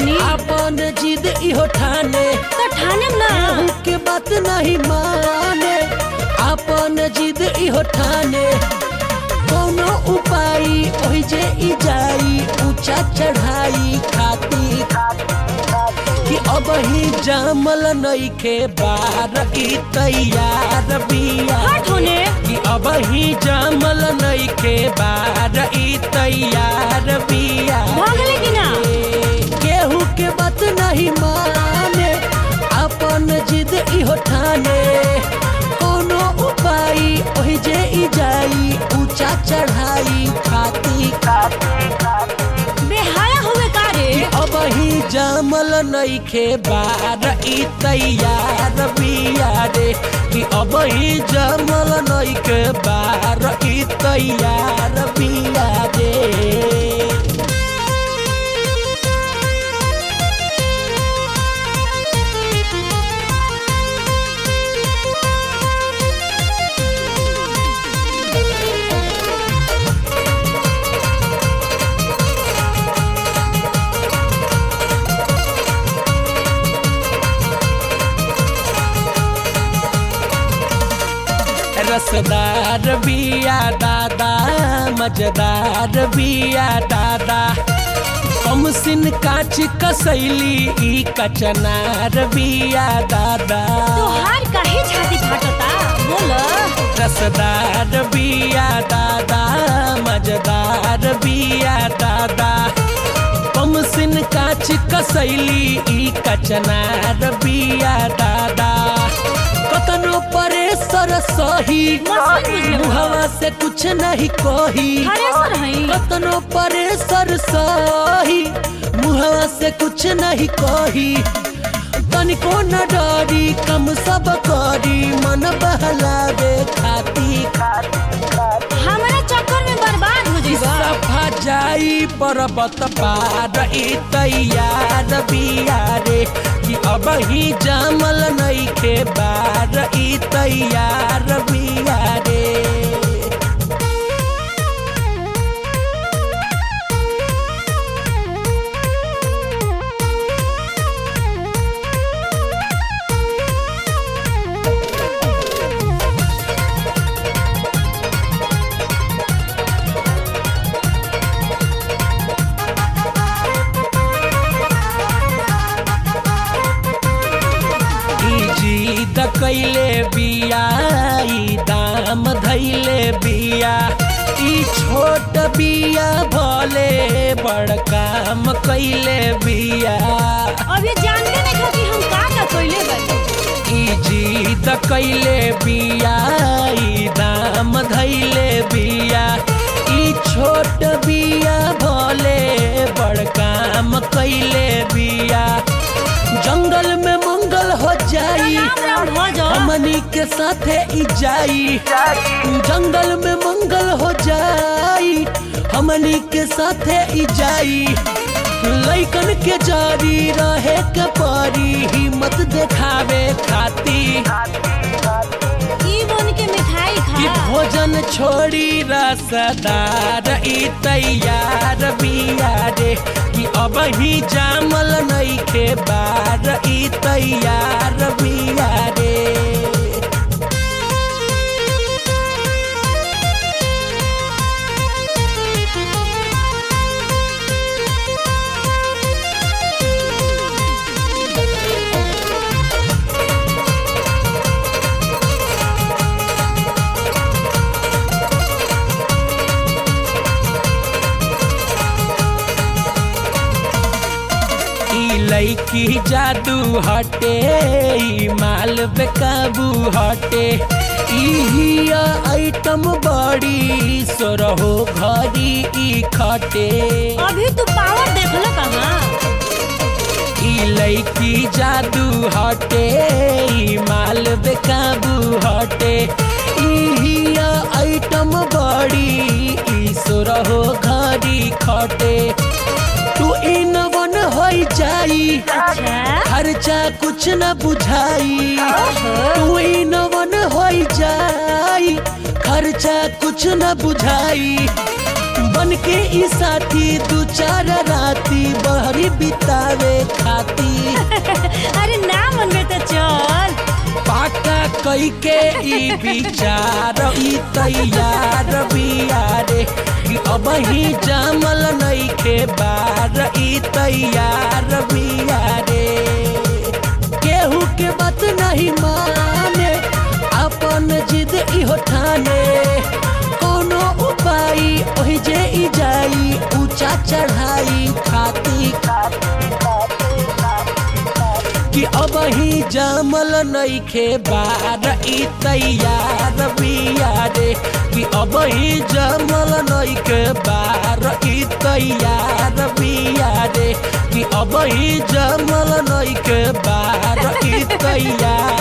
बानी अपन जिद इहो ठाने तो ठाने ना केहू के बात नहीं माने अपन जिद इहो ठाने कोनो उपाय ओहि जे ई जाई ऊंचा चढ़ाई खाती कि अब ही जामल नइखे बार ई तैयार बिया हट होने कि अब ही जामल नइखे बार ई तैयार बिया भागले कि ना केहू के बात नहीं माने अपन जिद इहो ठाने कोनो उपाय ओहि जे ई जाई ऊंचा चढ़ाई खाती बेहाया हुए का रे अब ही जामल नइखे बार ई तैयार बिया रे कि अब ही जामल नइखे बार ई तैयार बिया रे रसदार बिया दादा मजेदार बिया दादा कमसिन काच कसैली ई कचनार बिया दादा तोहार काहे छाती फाटता बोल रसदार बिया दादा मजेदार बिया दादा कमसिन काच कसैली ई कचनार बिया दादा कतनो परे सर सही मस्त बुझले बा। मुहवा से कुछ नहीं कही थ्रेसर हई कतनो परे सर सही मुहवा से कुछ नहीं कही तनिको न डरी कम सब करी मन बहलावे खाती हमारा चक्कर में बर्बाद हो जाइबा सफा जाई पर्वत पार ई तैयार बिया रे कि अब ही जामल नइखे बार ई तैयार बिया रे ई जीद कैले बिया ई दाम धैले बिया ई छोट बिया भले बड़ काम कैले बिया अभी जानते नहीं खा कि हम का का कइले बानी ई जीद कैले बिया ई दाम धैले बिया ई छोट बिया भले बड़ काम कैले बिया जंगल में मंगल हो जाई राम राम हो जा हमनी के साथे ई जाई जंगल में मंगल हो जाई हमनी के साथे ई जाई लइकन के जारी रहे के परी हिम्मत देखावे खाती ई बन के मिठाई कि खा भोजन छोड़ी रसदार ई तैयार बिया रे कि अब ही जामल नइखे बार ई तैयार बिया रे ई लईकी जादू हटे ई माल बेकाबू हटे ई हिया आइटम बड़ी सोरहो घरी ई खटे अभी तू पावर देखल कहाँ ई लईकी जादू हटे ई माल बेकाबू हटे ई हिया आइटम बड़ी ई सोरहो घरी खटे तू इन वन होई जाई अच्छा खर्चा कुछ न बुझाई ओहो। तू इन वन होई जाई खर्चा कुछ न बुझाई बन के ई साथी दू चार राती बहरी बितावे खाती अरे ना मन में तो चल पाका कई के ई विचार ई तैयार बियारे कि अब ही जामल नहीं के बार ई तैयार बियारे केहू के बात नहीं माने अपन जिद इहो ठाने कोनो उपाय ओहि जे ई जाई ऊंचा चढ़ाई खाती कि अब ही जामल नइखे बार ई तैयार बियारे कि अब ही जामल नइखे बार ई तैयार बियारे कि अब ही जामल नइखे बार ई तैयार